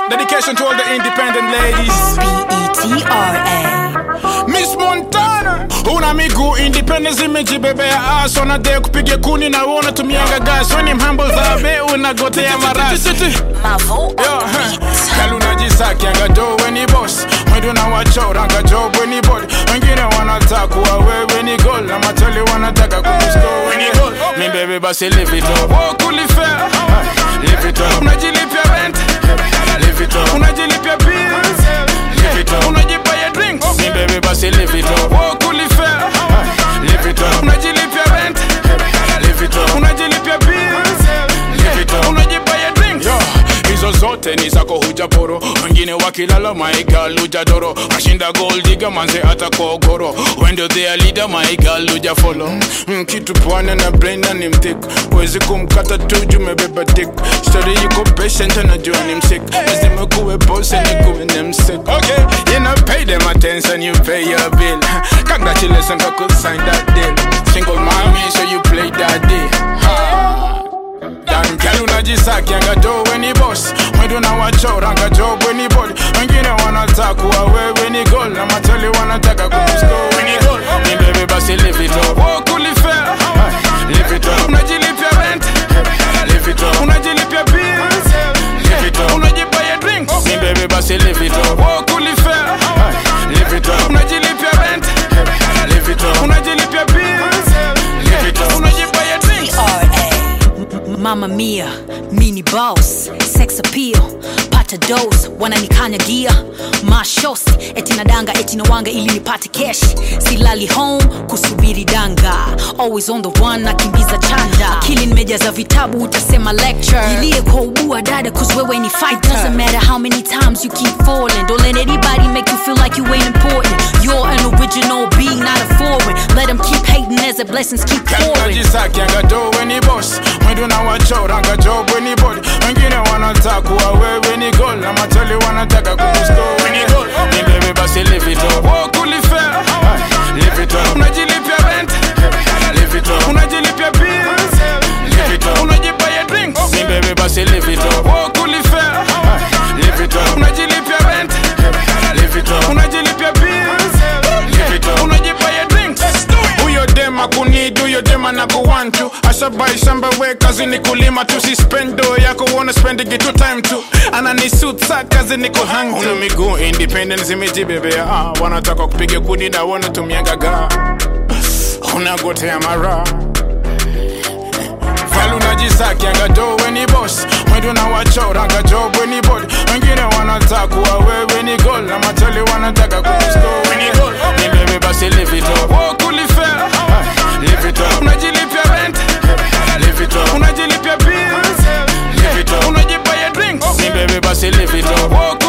Dedication to all the independent ladies. B-E-T-R-A. Miss Montana una miguu independence imejibebea ass wanadai kupiga kuni na wewe unatumianga gas weni mhambo zabe unagotea marasi Mavo on Yo, the huh. beat. Kalu unajisakianga jo weni boss mwendo na wachoranga jo weni body wengine wanataka kuwa wewe ni goal na matoli wanataka kukusko weni goal mi bebe basi live it up walk ulifea live it up unajilipia rent live it up unajilipia bills live it up unajibaya drinks mi bebe basi live it up walk ulifea live it up unajilipia rent live it up unajilipia bills live it up unajibaya drinks yo hizo zote ni zako hujaporo wengine wakilala maigal hujadoro ashinda goldiga manze hata kogoro wendo thea leader maigal hujafolo mm, kitu pwane na brain ni mtik wezi kumkata tu jumebeba dik story yuko patient anajua ni msik lazima kuwe boss ni kuwe ni msik okay you know pay them attention you pay your bill congratulations I could sign that deal single mommy so you play that deal ha. Dan girl unajisakianga jo weni boss mwendo na wachoranga jo weni body wengine wanataka kuwa wewe ni goal na matali wanataka kukusko weni goal ni bebe basi live it up walk ulifea live it up unajilipia rent live it up unajilipia bills live it up unajibaya drinks ni bebe basi live it up walk ulifea live it up unajilipia rent live it up unajilipia bills live it up unajibaya drinks R.A. Mama Mia, mini boss, sex appeal, pata dose, wananikanyagia mashosi, eti nadanga eti nawanga ili nipate cash, silali home kusubiri danga, always on the one nakimbiza chanda, akili nimejaza vitabu utasema lecture, ilie kwa ubua dada cause wewe ni fighter, doesn't matter how many times you keep falling, don't let anybody make you feel like you ain't important, you're an original being not a foreign, let them keep hating as the blessings keep pouring. unajisakianga jo weni boss mwendo na wachoranga jo weni body wengine wanataka kuwa wewe ni goal na matali wanataka kukusko weni goal ni bebe basi live it up walk ulifea live it up unajilipia rent live it up unajilipia bills live it up unajibaya drinks ni bebe basi live it up walk ulifea live it up unajilipia rent live it up unajilipia bills live it up unajibaya drinks huyo dema kunid huyo dema na kuwantu asabai shamba we kazi ni kulima tu si spendo yako uona spendigi tu time tu ananisut sa kazi ni kuhang una miguu independent zimejibebea ah, wanataka kupiga kuni na wanatumiaga ga unagotea mara Falu unajisakianga jo weni boss mwendo na wachoranga jo weni body wengine wanataka kuwa wewe ni goal na matali wanataka kukusko weni goal ni bebe basi live it up walk ulifea live it up unajilipia rent live it up unajilipia bills live it up unajibaya drinks ni bebe basi live it up walk